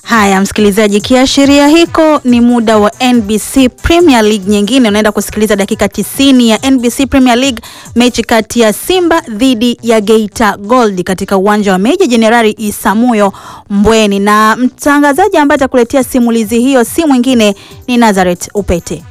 Haya msikilizaji, kiashiria hiko ni muda wa NBC Premier League nyingine. Unaenda kusikiliza dakika 90 ya NBC Premier League, mechi kati ya Simba dhidi ya Geita Gold katika uwanja wa Meja Jenerali Isamuyo Mbweni, na mtangazaji ambaye atakuletea simulizi hiyo si mwingine ni Nazareth Upete.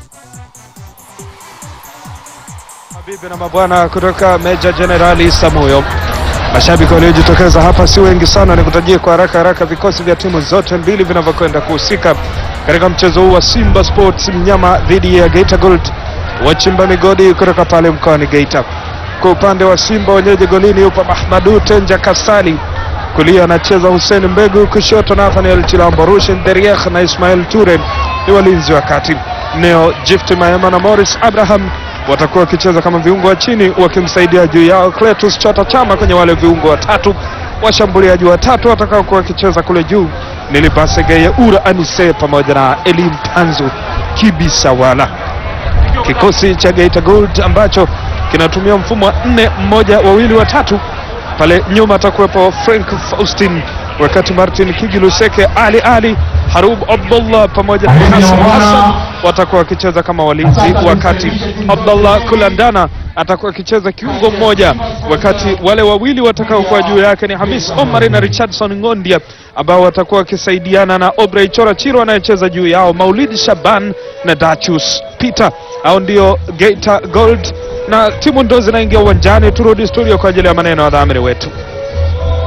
Mabibi na mabwana kutoka Meja Jenerali Samuyo. Mashabiki waliojitokeza hapa si wengi sana, nikutajie kwa haraka haraka vikosi vya timu zote mbili vinavyokwenda kuhusika katika mchezo huu wa Simba Sports Mnyama dhidi ya Geita Gold wachimba migodi kutoka pale mkoani Geita. Kwa upande wa Simba wenyeji golini yupo Mahmadu Tenja Kasali, kulia anacheza Hussein Mbegu, kushoto Nathaniel Chilambo, Rushin Deriekh na Ismail Ture ni walinzi wa kati. Neo Gift Maema na Morris Abraham watakuwa wakicheza kama viungo wa chini wakimsaidia juu yao Cletus Chota Chama kwenye wale viungo watatu. Washambuliaji watatu watakaokuwa wakicheza kule juu ni Libase Geye Ura Anise pamoja na Elim Tanzu Kibisawala. Kikosi cha Geita Gold ambacho kinatumia mfumo wa nne mmoja wawili watatu. Pale nyuma atakuwepo Frank Faustin, wakati Martin Kigiluseke, Ali Ali Harub Abdullah pamoja na Hassan Hassan watakuwa wakicheza kama walinzi, wakati Abdullah Kulandana atakuwa akicheza kiungo mmoja, wakati wale wawili watakaokuwa juu yake ni Hamis Omar na Richardson Ngondia ambao watakuwa wakisaidiana na Obrey Chora Chiro anayecheza juu yao, Maulid Shaban na Dachus Peter. Hao ndio Geita Gold na timu ndo zinaingia uwanjani. Turudi studio kwa ajili ya maneno ya dhamiri wetu.